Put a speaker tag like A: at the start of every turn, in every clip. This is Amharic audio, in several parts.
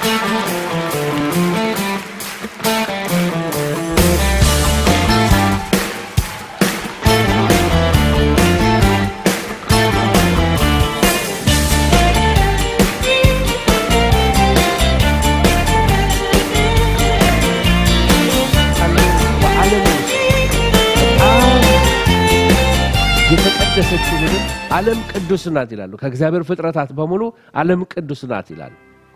A: በዓለም ውስጥ በጣም የተቀደሰችው ምድር ዓለም ቅዱስ ናት ይላሉ። ከእግዚአብሔር ፍጥረታት በሙሉ ዓለም ቅዱስ ናት ይላሉ።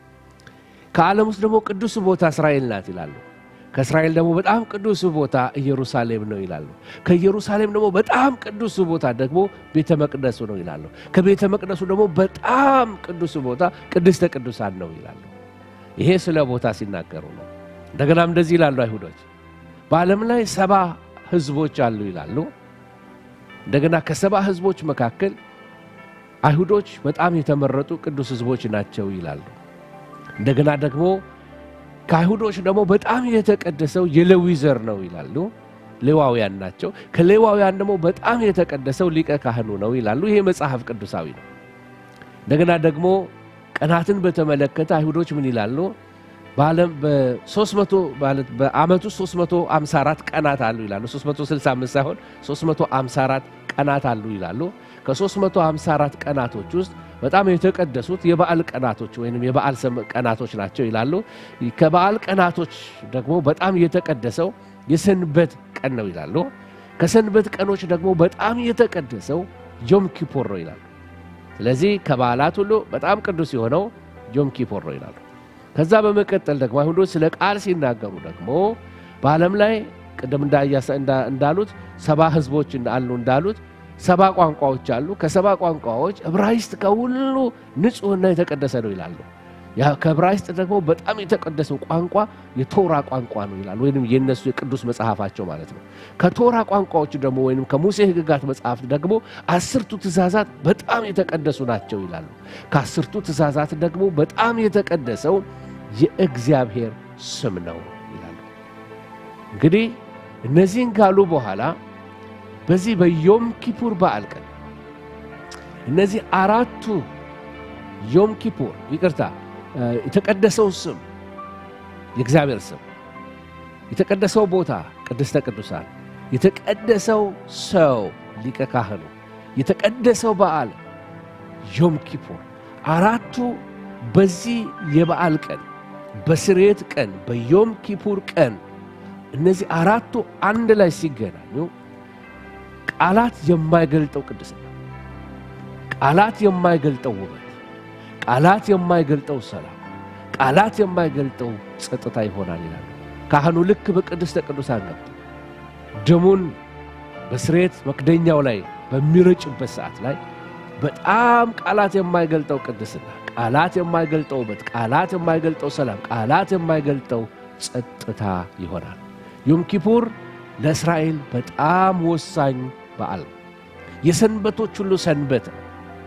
A: ከዓለም ውስጥ ደግሞ ቅዱስ ቦታ እስራኤል ናት ይላሉ። ከእስራኤል ደግሞ በጣም ቅዱስ ቦታ ኢየሩሳሌም ነው ይላሉ። ከኢየሩሳሌም ደግሞ በጣም ቅዱስ ቦታ ደግሞ ቤተ መቅደሱ ነው ይላሉ። ከቤተ መቅደሱ ደግሞ በጣም ቅዱስ ቦታ ቅድስተ ቅዱሳን ነው ይላሉ። ይሄ ስለ ቦታ ሲናገሩ ነው። እንደገናም እንደዚህ ይላሉ አይሁዶች በዓለም ላይ ሰባ ሕዝቦች አሉ ይላሉ። እንደገና ከሰባ ሕዝቦች መካከል አይሁዶች በጣም የተመረጡ ቅዱስ ሕዝቦች ናቸው ይላሉ። እንደገና ደግሞ ከአይሁዶች ደግሞ በጣም የተቀደሰው የሌዊ ዘር ነው ይላሉ። ሌዋውያን ናቸው። ከሌዋውያን ደግሞ በጣም የተቀደሰው ሊቀ ካህኑ ነው ይላሉ። ይሄ መጽሐፍ ቅዱሳዊ ነው። እንደገና ደግሞ ቀናትን በተመለከተ አይሁዶች ምን ይላሉ? በዓለም በ300 ማለት በዓመቱ 354 ቀናት አሉ ይላሉ። 365 ሳይሆን 354 ቀናት አሉ ይላሉ። ከ354 ቀናቶች ውስጥ በጣም የተቀደሱት የበዓል ቀናቶች ወይም የበዓል ሰም- ቀናቶች ናቸው ይላሉ። ከበዓል ቀናቶች ደግሞ በጣም የተቀደሰው የሰንበት ቀን ነው ይላሉ። ከሰንበት ቀኖች ደግሞ በጣም የተቀደሰው ዮም ኪፖር ነው ይላሉ። ስለዚህ ከበዓላት ሁሉ በጣም ቅዱስ የሆነው ዮም ኪፖር ነው ይላሉ። ከዛ በመቀጠል ደግሞ አይሁዶች ስለ ቃል ሲናገሩ ደግሞ በዓለም ላይ ቅድም እንዳያሰ- እንዳ- እንዳሉት ሰባ ሕዝቦች አሉ እንዳሉት ሰባ ቋንቋዎች አሉ። ከሰባ ቋንቋዎች ዕብራይስጥ ከሁሉ ንጹሕና የተቀደሰ ነው ይላሉ። ያ ከዕብራይስጥ ደግሞ በጣም የተቀደሰው ቋንቋ የቶራ ቋንቋ ነው ይላሉ። ወይም የነሱ የቅዱስ መጽሐፋቸው ማለት ነው። ከቶራ ቋንቋዎች ደግሞ ወይም ከሙሴ ሕግጋት መጽሐፍት ደግሞ አስርቱ ትእዛዛት በጣም የተቀደሱ ናቸው ይላሉ። ከአስርቱ ትእዛዛት ደግሞ በጣም የተቀደሰው የእግዚአብሔር ስም ነው ይላሉ። እንግዲህ እነዚህን ካሉ በኋላ በዚህ በዮም ኪፑር በዓል ቀን እነዚህ አራቱ ዮም ኪፑር ይቅርታ እ፣ የተቀደሰው ስም የእግዚአብሔር ስም፣ የተቀደሰው ቦታ ቅድስተ ቅዱሳን፣ የተቀደሰው ሰው ሊቀ ካህኑ፣ የተቀደሰው በዓል ዮም ኪፑር አራቱ በዚህ የበዓል ቀን በስርየት ቀን በዮም ኪፑር ቀን እነዚህ አራቱ አንድ ላይ ሲገናኙ ቃላት የማይገልጠው ቅድስና፣ ቃላት የማይገልጠው ውበት፣ ቃላት የማይገልጠው ሰላም፣ ቃላት የማይገልጠው ጸጥታ ይሆናል ይላሉ። ካህኑ ልክ በቅድስተ ቅዱሳን ገብቶ ደሙን በስርየት መክደኛው ላይ በሚረጭበት ሰዓት ላይ በጣም ቃላት የማይገልጠው ቅድስና፣ ቃላት የማይገልጠው ውበት፣ ቃላት የማይገልጠው ሰላም፣ ቃላት የማይገልጠው ጸጥታ ይሆናል። ዮም ኪፑር ለእስራኤል በጣም ወሳኝ በዓል ነው። የሰንበቶች ሁሉ ሰንበት ነው።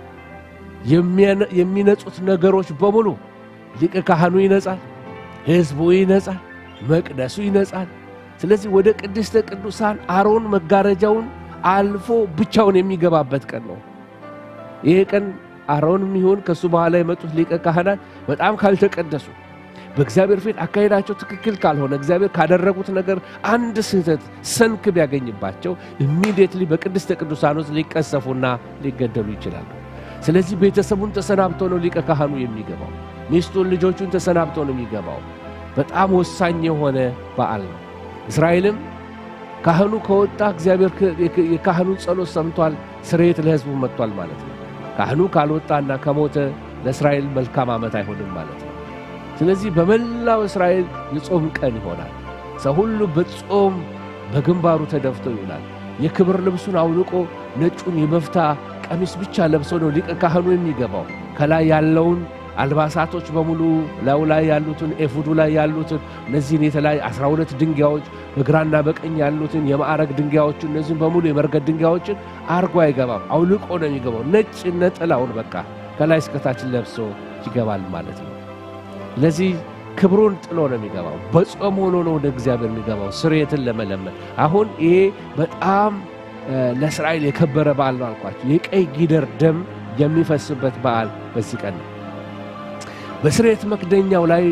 A: የሚያነ- የሚነጹት ነገሮች በሙሉ ሊቀ ካህኑ ይነጻል፣ ሕዝቡ ይነጻል፣ መቅደሱ ይነጻል። ስለዚህ ወደ ቅድስተ ቅዱሳን አሮን መጋረጃውን አልፎ ብቻውን የሚገባበት ቀን ነው። ይሄ ቀን አሮንም ይሁን ከእሱ በኋላ የመጡት ሊቀ ካህናት በጣም ካልተቀደሱ በእግዚአብሔር ፊት አካሄዳቸው ትክክል ካልሆነ እግዚአብሔር ካደረጉት ነገር አንድ ስህተት ሰንክ ቢያገኝባቸው ኢሚዲየትሊ በቅድስተ ቅዱሳን ውስጥ ሊቀሰፉና ሊገደሉ ይችላሉ። ስለዚህ ቤተሰቡን ተሰናብቶ ነው ሊቀ ካህኑ የሚገባው። ሚስቱን፣ ልጆቹን ተሰናብቶ ነው የሚገባው። በጣም ወሳኝ የሆነ በዓል ነው። እስራኤልም ካህኑ ከወጣ እግዚአብሔር ክ- የካህኑን ጸሎት ሰምቷል፣ ስርየት ለሕዝቡ መጥቷል ማለት ነው። ካህኑ ካልወጣና ከሞተ ለእስራኤል መልካም ዓመት አይሆንም ማለት ነው። ስለዚህ በመላው እስራኤል የጾም ቀን ይሆናል። ሰው ሁሉ በጾም በግንባሩ ተደፍቶ ይውላል። የክብር ልብሱን አውልቆ ነጩን የበፍታ ቀሚስ ብቻ ለብሶ ነው ሊቀ ካህኑ የሚገባው። ከላይ ያለውን አልባሳቶች በሙሉ ላዩ ላይ ያሉትን ኤፉዱ ላይ ያሉትን እነዚህን የተለያዩ 12 ድንጋዮች በግራና በቀኝ ያሉትን የማዕረግ ድንጋዮችን እነዚህን በሙሉ የመርገድ ድንጋዮችን አርጎ አይገባም። አውልቆ ነው የሚገባው። ነጭ ነጠላውን በቃ ከላይ እስከታችን ለብሶ ይገባል ማለት ነው። ለዚህ ክብሩን ጥሎ ነው የሚገባው። በጾም ሆኖ ነው ወደ እግዚአብሔር የሚገባው ስርየትን ለመለመን። አሁን ይሄ በጣም እ፣ ለእስራኤል የከበረ በዓል ነው አልኳቸው። የቀይ ጊደር ደም የሚፈስበት በዓል በዚህ ቀን ነው። በስርየት መክደኛው ላይ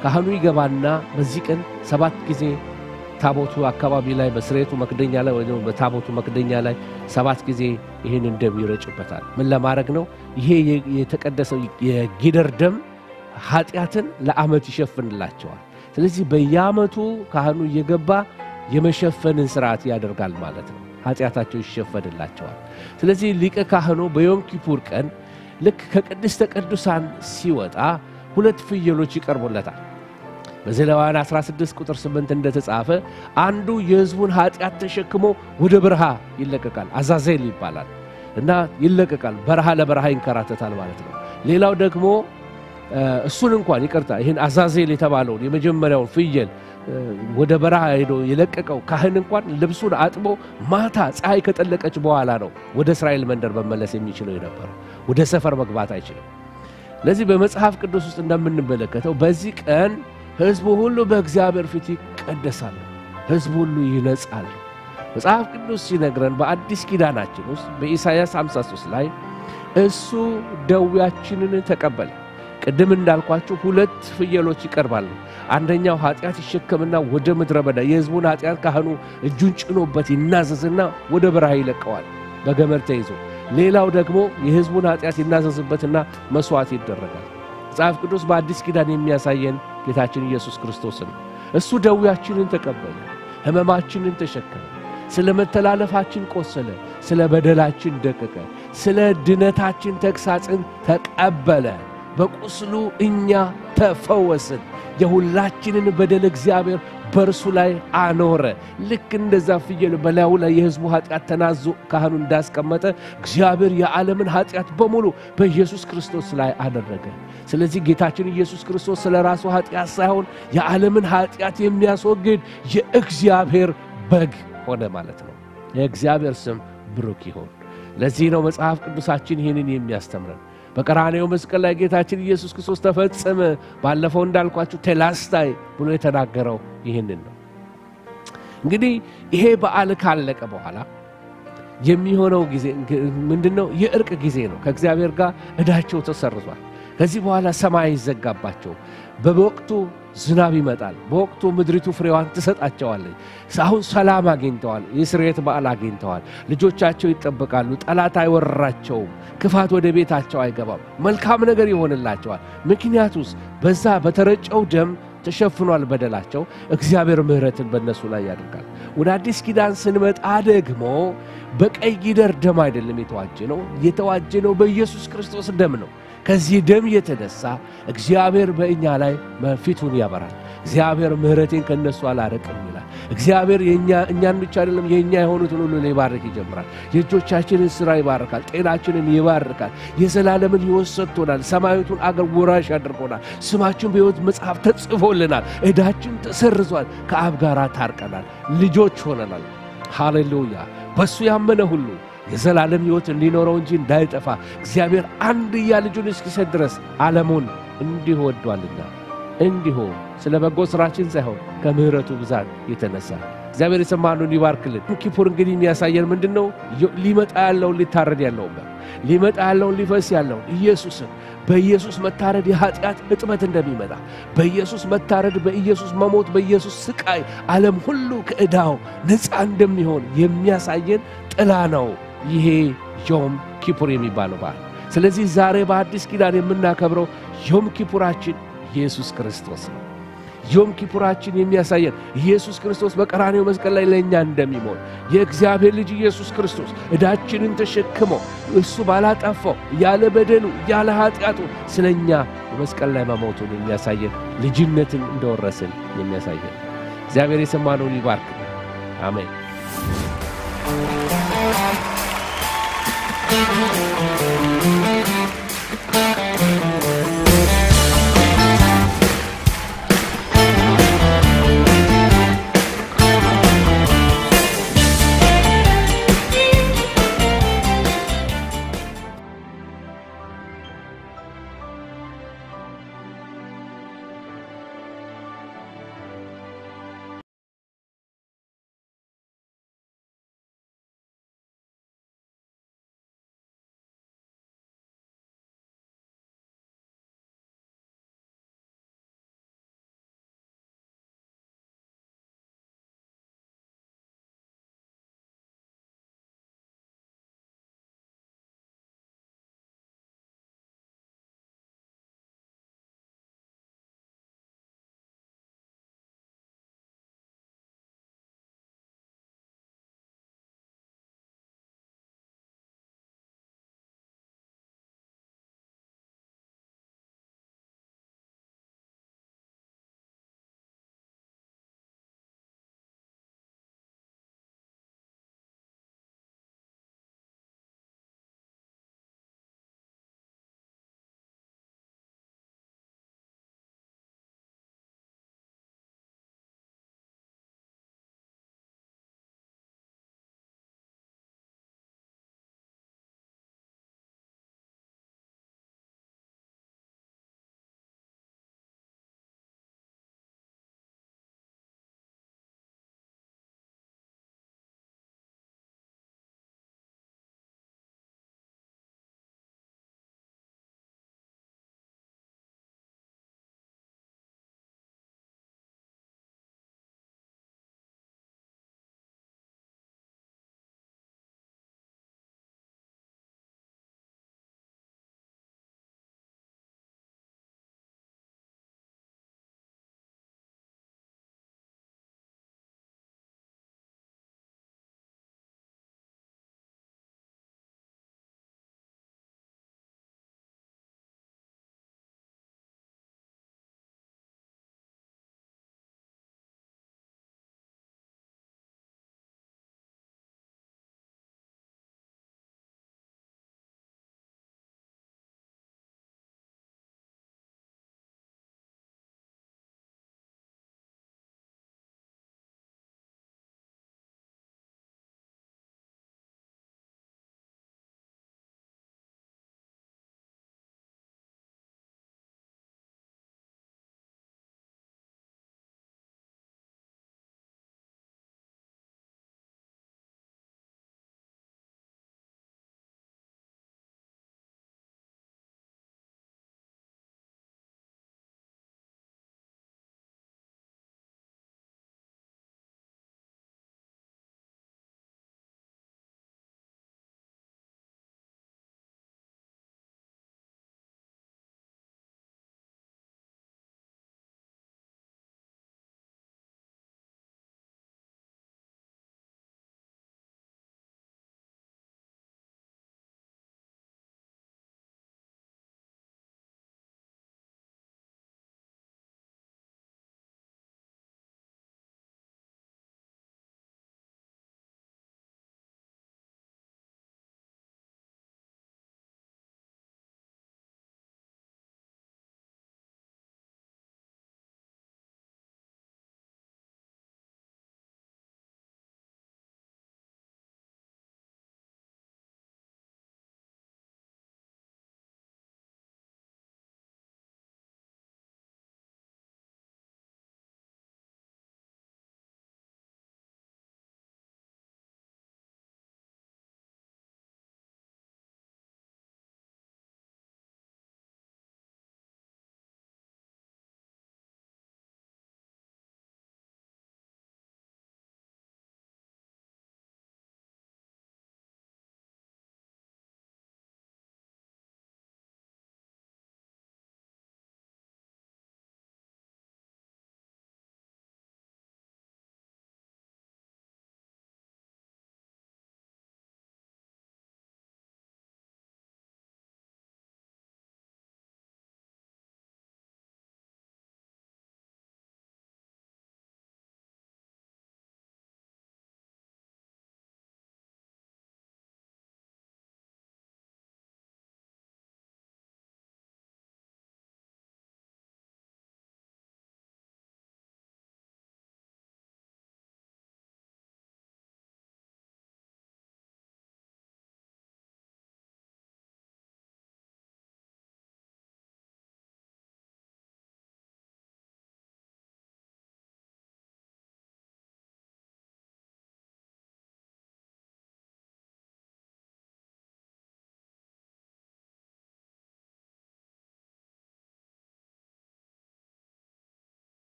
A: ካህኑ ይገባና በዚህ ቀን ሰባት ጊዜ ታቦቱ አካባቢ ላይ በስርየቱ መክደኛ ላይ ወይ በታቦቱ መክደኛ ላይ ሰባት ጊዜ ይህንን ደም ይረጭበታል። ምን ለማድረግ ነው? ይሄ የተቀደሰው የጊደር ደም ኃጢአትን ለዓመት ይሸፍንላቸዋል። ስለዚህ በየዓመቱ ካህኑ እየገባ የመሸፈንን ስርዓት ያደርጋል ማለት ነው። ኃጢአታቸው ይሸፈንላቸዋል። ስለዚህ ሊቀ ካህኑ በዮም ኪፑር ቀን ልክ ከቅድስተ ቅዱሳን ሲወጣ ሁለት ፍየሎች ይቀርቡለታል። በዘሌዋውያን 16 ቁጥር 8 እንደተጻፈ አንዱ የሕዝቡን ኃጢአት ተሸክሞ ወደ በረሃ ይለቀቃል። አዛዜል ይባላል እና ይለቀቃል። በረሃ ለበረሃ ይንከራተታል ማለት ነው። ሌላው ደግሞ እሱን እንኳን ይቅርታ፣ ይህን አዛዜል የተባለውን የመጀመሪያውን ፍየል ወደ በረሃ ሄዶ የለቀቀው ካህን እንኳን ልብሱን አጥቦ ማታ ፀሐይ ከጠለቀች በኋላ ነው ወደ እስራኤል መንደር መመለስ የሚችለው የነበረው። ወደ ሰፈር መግባት አይችልም። ለዚህ በመጽሐፍ ቅዱስ ውስጥ እንደምንመለከተው በዚህ ቀን ሕዝቡ ሁሉ በእግዚአብሔር ፊት ይቀደሳሉ፣ ሕዝቡ ሁሉ ይነጻሉ። መጽሐፍ ቅዱስ ሲነግረን በአዲስ ኪዳናችን ውስጥ በኢሳይያስ 53 ላይ እሱ ደዌያችንን ተቀበለ። ቅድም እንዳልኳችሁ ሁለት ፍየሎች ይቀርባሉ። አንደኛው ኃጢአት ይሸከምና ወደ ምድረ በዳ የሕዝቡን ኃጢአት ካህኑ እጁን ጭኖበት ይናዘዝና ወደ በረሃ ይለቀዋል በገመድ ተይዞ። ሌላው ደግሞ የሕዝቡን ኃጢአት ይናዘዝበትና መሥዋዕት ይደረጋል። መጽሐፍ ቅዱስ በአዲስ ኪዳን የሚያሳየን ጌታችን ኢየሱስ ክርስቶስን ነው። እሱ ደዌያችንን ተቀበለ፣ ሕመማችንን ተሸከመ፣ ስለ መተላለፋችን ቆሰለ፣ ስለ በደላችን ደቀቀ፣ ስለ ድነታችን ተግሣጽን ተቀበለ። በቁስሉ እኛ ተፈወስን። የሁላችንን በደል እግዚአብሔር በእርሱ ላይ አኖረ። ልክ እንደዛ ፍየል በላዩ ላይ የሕዝቡ ኃጢአት ተናዞ ካህኑ እንዳስቀመጠ እግዚአብሔር የዓለምን ኃጢአት በሙሉ በኢየሱስ ክርስቶስ ላይ አደረገ። ስለዚህ ጌታችን ኢየሱስ ክርስቶስ ስለ ራሱ ኃጢአት ሳይሆን የዓለምን ኃጢአት የሚያስወግድ የእግዚአብሔር በግ ሆነ ማለት ነው። የእግዚአብሔር ስም ብሩክ ይሁን። ለዚህ ነው መጽሐፍ ቅዱሳችን ይህንን የሚያስተምረን። በቀራኔው መስቀል ላይ ጌታችን ኢየሱስ ክርስቶስ ተፈጸመ፣ ባለፈው እንዳልኳችሁ ቴላስታይ ብሎ የተናገረው ይህንን ነው። እንግዲህ ይሄ በዓል ካለቀ በኋላ የሚሆነው ጊዜ ምንድን ነው? የእርቅ ጊዜ ነው። ከእግዚአብሔር ጋር ዕዳቸው ተሰርዟል። ከዚህ በኋላ ሰማይ ይዘጋባቸው፣ በወቅቱ ዝናብ ይመጣል። በወቅቱ ምድሪቱ ፍሬዋን ትሰጣቸዋለች። አሁን ሰላም አግኝተዋል። የስርየት በዓል አግኝተዋል። ልጆቻቸው ይጠበቃሉ። ጠላት አይወረራቸውም። ክፋት ወደ ቤታቸው አይገባም። መልካም ነገር ይሆንላቸዋል። ምክንያቱስ በዛ በተረጨው ደም ተሸፍኗል በደላቸው። እግዚአብሔር ምሕረትን በእነሱ ላይ ያደርጋል። ወደ አዲስ ኪዳን ስንመጣ ደግሞ በቀይ ጊደር ደም አይደለም የተዋጀ ነው። የተዋጀ ነው በኢየሱስ ክርስቶስ ደም ነው። ከዚህ ደም የተነሳ እግዚአብሔር በእኛ ላይ ፊቱን ያበራል። እግዚአብሔር ምሕረቴን ከእነሱ አላረቅም ይላል። እግዚአብሔር እኛን ብቻ አይደለም የእኛ የሆኑትን ሁሉ ሊባርክ ይጀምራል። የእጆቻችንን ሥራ ይባርካል። ጤናችንን ይባርካል። የዘላለምን ሕይወት ሰጥቶናል። ሰማያዊቱን አገር ወራሽ አድርጎናል። ስማችን በሕይወት መጽሐፍ ተጽፎልናል። ዕዳችን ተሰርዟል። ከአብ ጋር ታርቀናል። ልጆች ሆነናል። ሃሌሉያ! በእሱ ያመነ ሁሉ የዘላለም ሕይወት እንዲኖረው እንጂ እንዳይጠፋ እግዚአብሔር አንድያ ልጁን እስኪሰጥ ድረስ ዓለሙን እንዲሁ ወዷልና እንዲሁ ስለ በጎ ሥራችን ሳይሆን ከምሕረቱ ብዛት የተነሳ እግዚአብሔር የሰማነውን ይባርክልን። ኪፑር እንግዲህ የሚያሳየን ምንድን ነው? ሊመጣ ያለውን ሊታረድ ያለውን ሊመጣ ያለውን ሊፈስ ያለውን ኢየሱስን በኢየሱስ መታረድ የኃጢአት እጥበት እንደሚመጣ በኢየሱስ መታረድ፣ በኢየሱስ መሞት፣ በኢየሱስ ስቃይ ዓለም ሁሉ ከዕዳው ነፃ እንደሚሆን የሚያሳየን ጥላ ነው ይሄ ዮም ኪፑር የሚባለው በዓል። ስለዚህ ዛሬ በአዲስ ኪዳን የምናከብረው ዮም ኪፑራችን ኢየሱስ ክርስቶስ ነው። ዮም ኪፑራችን የሚያሳየን ኢየሱስ ክርስቶስ በቀራኔው መስቀል ላይ ለእኛ እንደሚሞት የእግዚአብሔር ልጅ ኢየሱስ ክርስቶስ ዕዳችንን ተሸክሞ እሱ ባላጠፋው ያለ በደሉ ያለ ኃጢአቱ ስለ እኛ በመስቀል ላይ መሞቱን የሚያሳየን ልጅነትን እንደወረስን የሚያሳየን እግዚአብሔር የሰማነውን ይባርክ። አሜን።